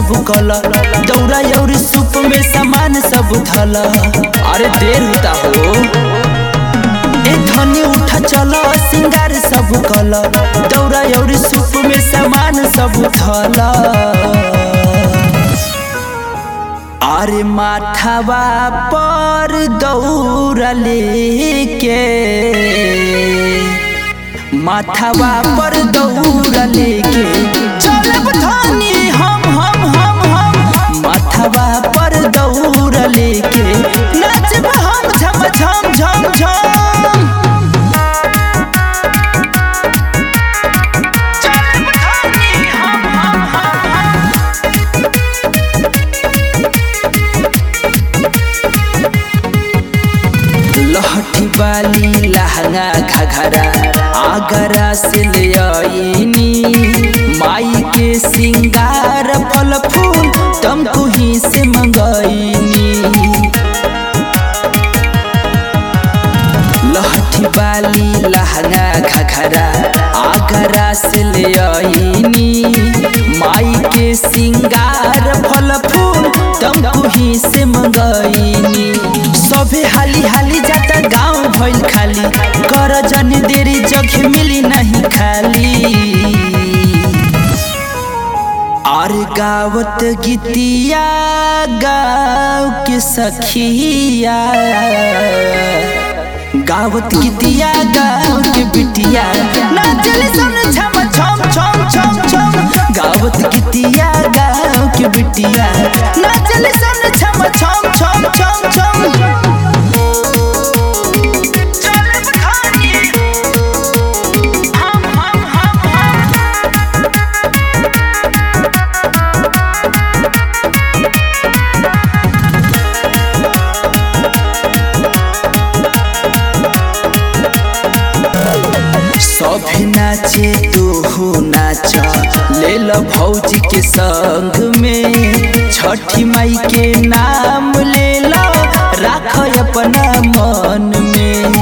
सब कल दौरा और सूप में सामान सब धल अरे देर होता हो ए धनी उठा चल सिंगार सब कल दौरा और सूप में सामान सब धल अरे माथावा पर दौरा लेके माथावा पर दौरा लेके चलब धनी हम हम हम हम माथावा पर दौरा लेके नाचब हम झम झम झम झम चलब धनी हम हम हम हम लहठी बाली लहंगा घघरा आगरा से ले आईनी माई के सिंगार फल फूल तुमको ही से मंगाईनी लहठी बाली लहंगा घघरा आगरा से ले आईनी माई के सिंगार फल फूल तुमको ही से मंगाईनी सभे हाली हाली जाता गांव भइल खाली कर जनी देरी जगह मिली नहीं खाली और गावत गीतिया गाँव के सखिया गावत गीतिया गाँव के बिटिया नाचल सन छम छम छम छम छम गावत गीतिया गाँव के बिटिया नाचल सन छम छम छम छम छम चलब खानी हम हम हम हम सब नाचे तू हो नाच ले लो भौजी के संग में छठी माई के नाम ले लो राख अपना मन में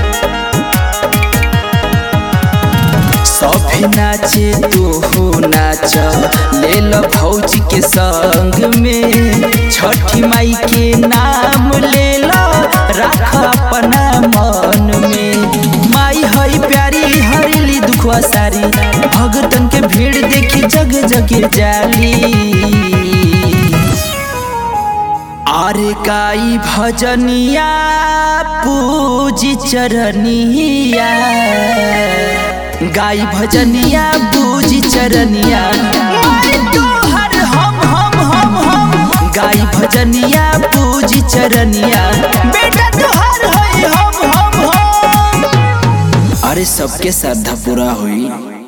सब नाचे तू हो नाच ले लो भौजी के संग में छठी माई के नाम ले लो राख अपना मन में माई हई प्यारी हरेली दुखवा सारी भगतन के भीड़ देखी जग जग जाली अरे काई भजनिया पूजी चरनिया गाई भजनिया पूजी चरनिया माई तोहर हम हम हम हम गाई भजनिया पूजी चरनिया बेटा तोहर होई हम हम हम अरे सबके श्रद्धा पूरा हुई